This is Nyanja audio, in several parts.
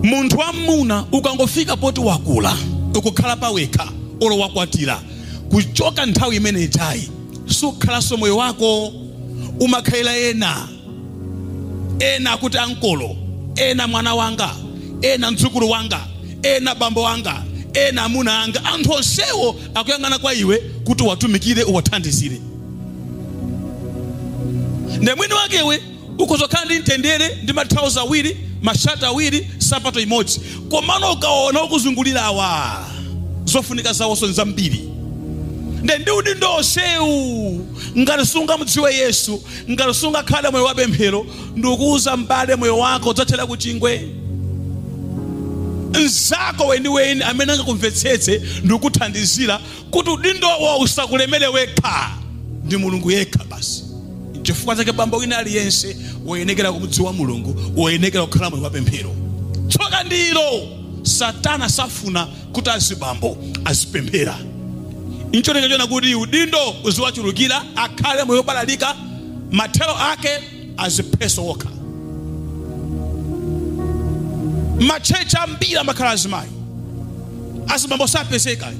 munthu wamuna ukangofika poti wakula ukukhala pawekha olo wakwatira kuchoka nthawi imene ijayi sukhalanso moyo wako umakhalira ena ena akuti ankolo ena mwana wanga ena mdzukulu wanga ena bambo wanga ena amuna anga anthu onsewo akuyang'ana kwa iwe kuti watumikire uwathandizire nde mwini wakewe ukuzokhala ndi mtendere ndi mathauzi awiri mashati awiri sapato imodzi komano ukaona ukuzungulira awa zofunika zawonso ndi zambiri nde ndi udindo onsewu ngati sungamudziwe yesu ngati sungakhale moyo wa pemphero ndikuuza mbale moyo wako udzathera ku chingwe mzako weniweni amene angakumvetsetse ndikuthandizira kuti udindowo usakulemere wekha ndi mulungu yekha basi chifukwa chake bambo wina aliyense woyenekera kumudziwa mulungu woyenekera kukhala moyo wa pemphero tsoka ndilo satana safuna kuti azibambo azipemphera inchoneka chona kuti udindo uziwachulukira akhale moyo wobalalika mathero ake azipheso wokha matchechi ambiri amakhala azimayi azibambo sapezeka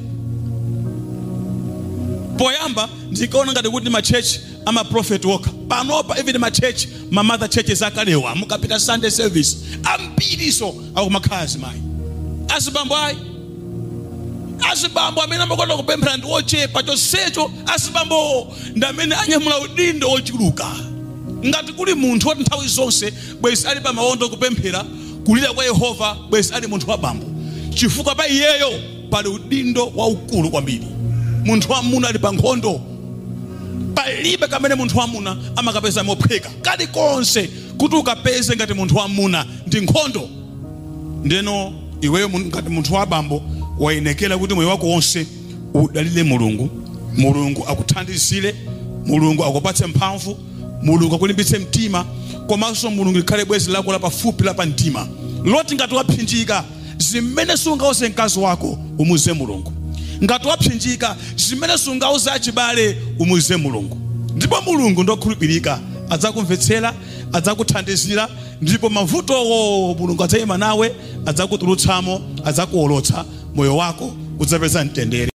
poyamba ndikaona ngati kuti machechi amaprofeti wokha panopa even machechi mamother churches akalewa mukapita sunday service ambiriso akumakhala azimayi azibambo ayi azibambo amene amakonda kupemphera ndi ochepa chonsecho azibambo ndi amene anyamula udindo ochuluka ngati kuli munthu woti nthawi zonse bwezi ali pa mawondo kupemphera kulira kwa yehova bwezi ali munthu wa bambo chifukwa pa iyeyo pali udindo waukulu kwambiri munthu wamuna ali pa nkhondo palibe kamene munthu wamuna amakapeza mophweka kalikonse kuti ukapeze ngati munthu wamuna ndi nkhondo ndeno iweyo mun- ngati munthu wa bambo wayenekera kuti moyo wako wonse udalire mulungu mulungu akuthandizire mulungu akupatse mphamvu mulungu akulimbitse mtima komanso mulungu likhale bwezi lako lapafupi lapa mtima loti ngati wapsinjika zimene sungauze mkazi wako umuze mulungu ngati wapsinjika zimene sungauze achibale umuze mulungu ndipo mulungu ndokhulupirika adzakumvetsera adzakuthandizira ndipo mavutowo mulungu adzayima nawe adzakutulutsamo adzakuolotsa moyo wako udzapeza mtendere